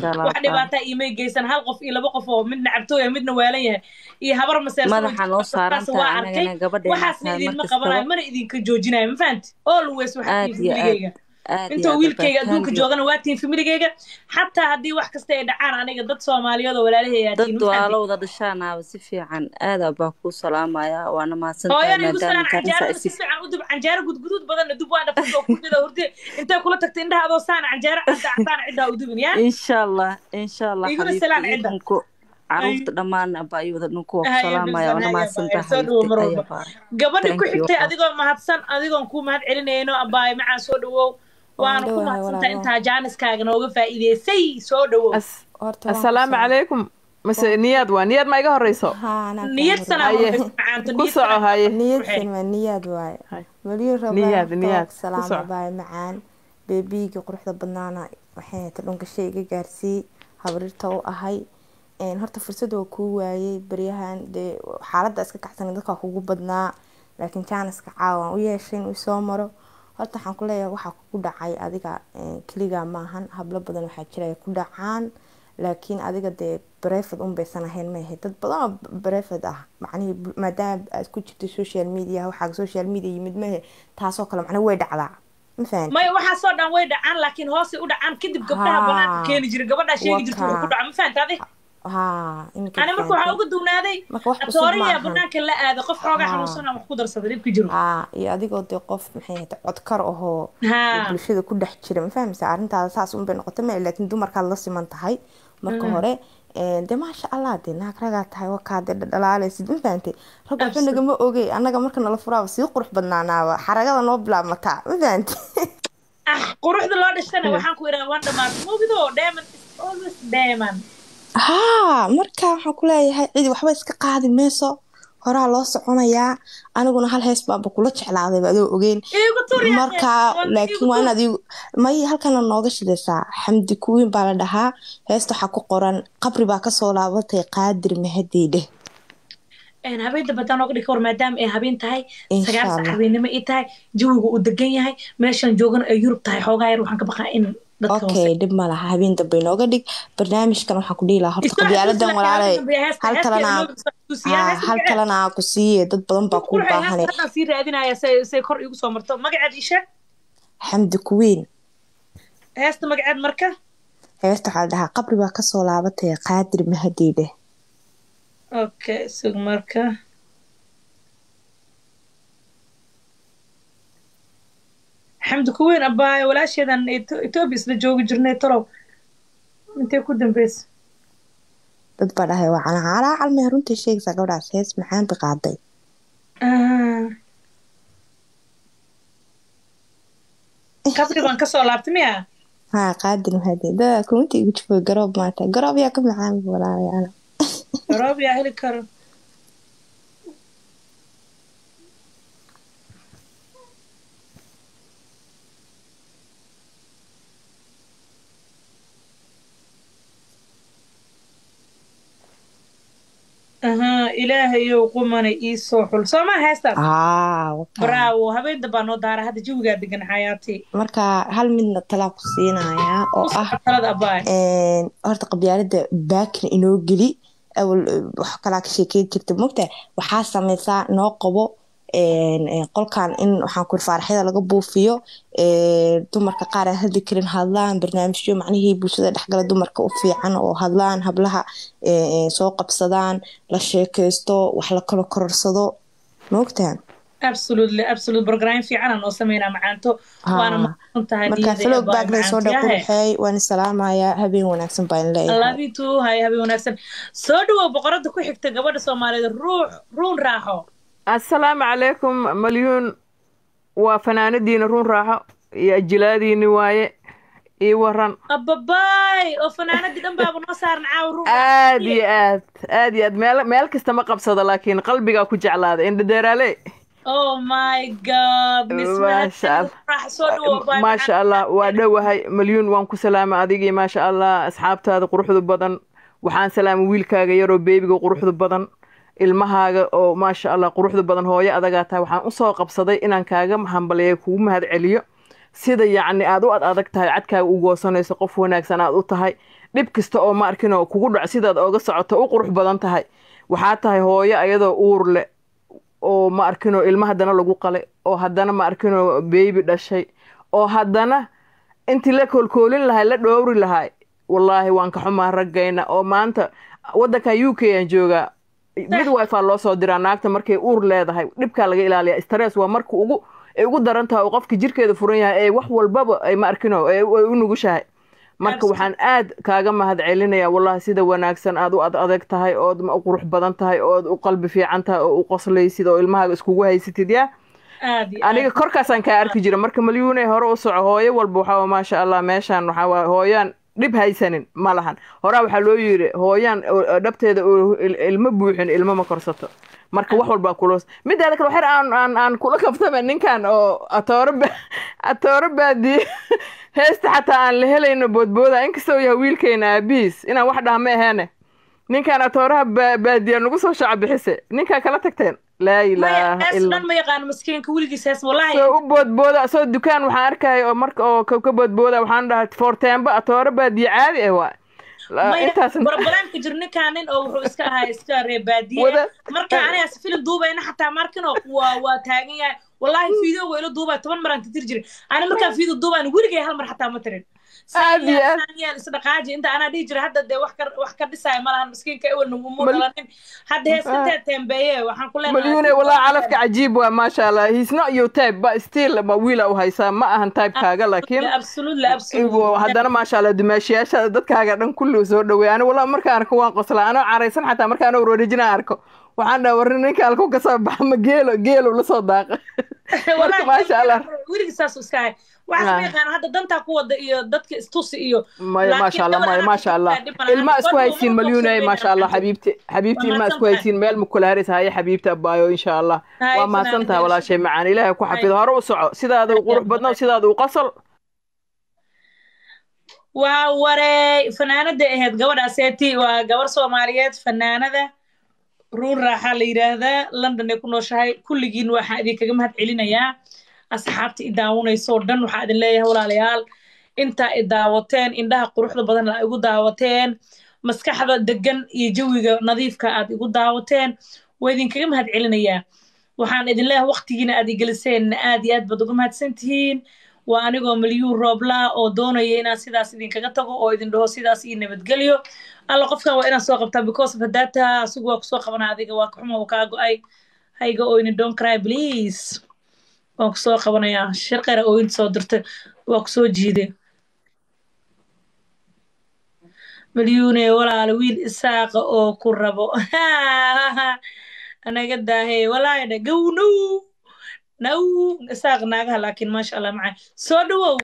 maasha allah wax dhibaataa iimay geysan hal qof iyo laba qof oo midna cabtooya midna waalan yahay iyo habar madaxa noo saaran maseersan waa tahay arkay anagana gabadheena waxaasna tahay idinma markastaba qabanayo mana idinka joojinayo ma fahanti always waxaa aad tihiin iyo aad familigeyga aad iyo intoo aad wiilkayga thank adduunka you joogana waa tihiin familigeyga xataa haddii wax kasta ay dhacaan aniga dad soomaaliyeed oo walaalahay aa dad tihiin ma fahanti walaalowda dhashaanaaba si fiican aada baa kuu salaamaya waana mahadsan tahay hooyana igu maadaama salaan kaarinsa canjaarada si isi fiican u dub canjaaro gudguduud badanna dub waa dhafan oo ku mida hurde intay kula tagta indhaha adoo saana canjaaro cadda caddaana ciddaa u dubin yaa insha allah insha allah iguna xabiibti salaan cidda idinku Ay, caruurta dhammaan abaa iyo wada dhinku waa ku haya salaamaya bilsan waana haya mahadsan baaya tahay soo dhawow xabiibti mar aya walba baar gabadha ku thank you xigtay adigoo mahadsan adigoon kuu mahad celinayno abaay macaan soo dhawow waan waana ku dhowahay mahadsantahay walaalo intaa jaaniskaaga nooga faa'iideysay soo dhawow As- horta waan ku assalaamu salaam calaykum mase niyaad waa niyaad ma iga horeyso haa anaa kaa niyad horreeyay sanaa haye horeysa macaanto ku niyad soco sanaa haye niyadsan waa niyaad waaye Hay. weliyo rabaa niyaad horta waa niyaad ku ku salaama soco baay macaan beebiigii quruxda badnaana waxay hayta dhunkasha iga gaarsii habrirta u ahay Een, horta fursad waa kuu waayey baryahan dee xaaladda iska kacsan dadka kugu badnaa laakiin jaaniska caawa aan u yeeshay inuu soo maro horta waxaan ku leeyahay waxaa kugu dhacay adiga een, keligaa maahan hablo badan waxaa jira ay ku dhacaan laakiin adiga dee brefad un baysan ahayn ma ahayd dad badan oo brefad ah macnihii bu- maadaama aad ku jirto social media waxaa social media yimid mahe taasoo kale macnaa way dhacdaa ma fahanti maya waxaasoo dhan way dhacaan laakiin hoosay u dhacaan kadib gabdhaha banaanka haa keeni jira gabadhaa sheegi jirta wuxuu ku wakaa dhaca ma fahanta adi haa iminka ani marka waxaa fahanti uga duwnaaday marka wax cusub atooriya maahan banaanka la aado qof xoogaa haa xanuunsan aan wax ku darsada dhibka jiro haa iyo adigoo dee qof maxay ahayd codkar ahoo oo haa bulshada ku dhex jira ma fahmaysa arrintaada saas unbay noqotay ma laakiin dumarkaad la siman tahay marka hore een, dee maasha allah dee naag ragaa tahay wakaa dee dhadhalaalaysid ma fahantay rag waxba absolute nagama ogey annaga marka nala furaaba sii qurux badnaanaaba xaragada noo bilaabmataa ma fahantay ah quruxda loo dhashtana waxaan ku idhaha waan dhamaatay mogido diamond is always diamond haa marka waxaan ku leeyahay cidi waxba iska qaadi mayso horaa loo soconayaa aniguna hal hees baanba kula jeclaadayba adoo ogeyn iigu tur yaa marka wanda laakiin iigu waa tur inaad igu may halkana nooga shidaysaa xamdi kuwiin baa la dhahaa heesta waxaa ku qoran qabri baa kasoo laabatay qaadir mahadii dheh een habeen dambe haddaan ooga dhigi war maadaama ay habeen tahay insha sagaal sac allah habeennimo ay tahay jawiga uu degan yahay meeshaan joogana ay yurub tahay xoogaa yar waxaan ka baqaa in dadka hoose okay dhib ma laha habeen dambe inooga dhig barnaamijkan waxaan ku dhihi lahaa horta isoo xasuusi qabyaaladan laakiin walaalay habeen dambe heesta hal heeskeeda kalena noo soo xasuusiyaa haa heesta hal magaceed kalena aa ku siiye dad badan baa kuu quruxay heesta baahane haddaan sii raadinaya say say kor iigu soo marto magaceed ii sheeg xamdi kuwiin heesta magaceed marka heesta waxaa la dhahaa qabri baa kasoo laabatay qaadir mahadii dheh okay sug marka xamdi kuweyn abaayo walaasheedan Eto- etoobiya isla joogi jirnay talow intee ku dambeysa dad baa dhahay waa calaa calmee runtii sheegaysaa gabdhaas hees maxaan bi qaaday Ah, qabri baan kasoo laabtay miya haa qaadir mahadii daa kuminta igu jufay garoob maanta garoob yaa ka macaan walaalayaal garoob yaa heli karo aha ilaahayow qumanay ii soo xul soo maa heestaas aa wakaa bravo habeen dambaa noo daara hadda jawigaa degan xayaati marka hal midna talaa ku siinayaa oo u ah soco talada abaay een, horta qabyaalada baakina inoo geli awal wax kalaa ka sheekeyn jirta mogta waxaa sameysaa noo qabo een, een, qolkan in waxaan kuri faaraxyada laga buufiyo een, dumarka qaar aan hadli karin hadlaan barnaamijyo macnihii bulshada dhexgala dumarka u fiican oo hadlaan hablaha een, een, soo qabsadaan la sheekeysto wax la kala kororsado mogtaan absolutely absolute program fiican aan noo sameynaa macaanto waana haa mahadsan tahay marka niyada flow abaay baagday soo dha macaantiyahe qurxeey waan salaamayaa habeen wanaagsan baan leeyahay labitu hay habeen wanaagsan soo dhawow boqorada ku xigta gabadha soomaaliyeed ruux ruun raaxo assalaamu calaykum malyuun waa fanaanadiina run raaxo iyo ajilaadiini waaye ii waran ababaay oo fanaanadii dhan baaba noo saaran caawa ruun raaxo aad iyo aad aad iyo aad meel meel kasta ma qabsado laakiin qalbigaa ku jeclaaday indhadeeraale oh my god maasha allah raax soo dhawow abaay maasha allah waa dhowahay malyuun waan ku salaama adigii maasha allah asxaabtaada quruxda badan waxaan salaama wiilkaaga yaroo beebiga quruxda badan ilmahaaga oo maasha allah quruxda badan hooyo adagaa tahay waxaan usoo qabsaday inaan kaaga hambaliya kugu mahad celiyo sida yacni aad u ad adag tahay cadkaaga u goosanayso qof wanaagsan aad u tahay dhib kasta oo ma arkinoo kugu dhac sidaad ooga socoto u qurux badan tahay waxaa tahay hooyo ayadoo uur leh oo ma arkinoo ilmo haddana lagu qalay oo haddana ma arkinoo beebi dhashay oo haddana intii la koolkoolin lahay la dhowri lahay wallaahi waan ka xumaa raggayna oo maanta waddankan u k aan joogaa midwife aa loo soo diraa naagta markay uur leedahay dhibkaa laga ilaaliya stress waa marka ugu ay ugu daran tahay oo qofka jirkeeda furan yahay ee wax walbaba ay ma arkino ay u nugushahay marka waxaan aad kaaga mahad celinaya wallahi sida wanaagsan aad u ad adag tahay ood u qurux badan tahay ood u qalbi fiican tahay oo u qoslaysid oo ilmahaaga iskugu haysatid yaa aniga korkaasaan kaa arki jira marka malyuune hore u soco hooyo walba waxaa maasha allah meeshaan waxaa waay hooyaan dhib haysanin ma lahan horaa waxaa loo yiri hooyaan dhabteeda ilmo buuxin ilmo ma korsato marka wax walbaa kulos mideeda kale waxyar aan aan aan kula kaftame ninkan oo atooro atooro baadiye heesta xataa aan la helayno boodbooda inkastoo yahay wiilkayna aabihiis inaan wax dhaha ma aheene ninkan atooraha baadiya nagu soo shaca bixise ninkaa kala tagteen laa ilaaha illa ma yaqaano maskiinka weligiis hees wallahi soo u boodbooda soo dukaan waxaan arkaya oo marka oo ka boodbooda waxaan dhahay fortemba atooro baadiye caadi ah waa intaas barbaraamka jir ninkaanin oo wuxuu iska ahaa iska ree baadiye marka aniga filim duubayna xataa markino waa waa taagan yahay wallahi fiideo waa ila duubay toban maraan titir jiray ani markaan fiideo duubayn weligay hal mar xataa ma tirin saanyeel isdhaqaaji inta anaa dhihi jira hadda dee wax ka wax ka dhisaya malahan miskiinka ewelna umu dhalanin hadda heesintee tembeeye waxaan ku leenahay malyuune walaa calafka cajiib waa maasha allah he's not your type but still ma wiila u haysaa ma ahan typekaaga laakiin absolutely absolutely haddana maasha allah dumaashiyaasha dadkaaga dhan kulli soo dhaweey ani walaa markaan arko waan qoslaa anoo caraysan xataa markaan wareejina arko waxaan dhaha warri ninka halku ka soo baxa ma geelo geelo la soo daaqa marka maasha allah weligii saas iska ahay waxaas ma yaqaan hadda dantaa ku wada iyo dadka istusi iyo maya maasha allah maya maasha allah ilma isku haysiin malyuunay maasha allah xabiibti xabiibti ilma isku haysiin meel mukulaharis haya xabiibti abaayo insha allah waa mahadsan tahay walaashay macaan ilaahay ku xafido hore u soco sidaada u qurux badno sidaada u qosol waa warey fanaanada ahayd gabadhaaseeti waa gabar soomaaliyeed fanaanada ruun raaxaa la yidhaahdaa london ay ku nooshahay kulligiin waxaan idinkaga mahad celinayaa asxaabta i daawanaysoo dhan waxaa idin leeyahay walaalayaal intaa i daawateen indhaha quruxda badan aa igu daawateen maskaxda degan iyo jawiga nadiifka aad igu daawateen waa idinkaga mahad celinayaa waxaan idin leeyahay waqtigiina aad igeliseen aad iyo aad baad uga mahadsan tihiin waa anigoo milyuun rooblaa oo doonaya inaan sidaas idinkaga tago oo idin dhaho sidaas iyo nabadgelyo alla qofkan waa inaan soo qabtaa because of hadaataa asigu waa kusoo qabanaa adiga waa kaxuma uu kaa go-ay hayga oyni don't cry please waan kusoo qabanayaa shirqera ooyinta soo dirtay waa kusoo jiiday malyuune walaala wiil isaaqa oo ku rabo anaga daahe walaayadha gow now now isaaq naagaha laakiin maasha allah macaa soo dhawow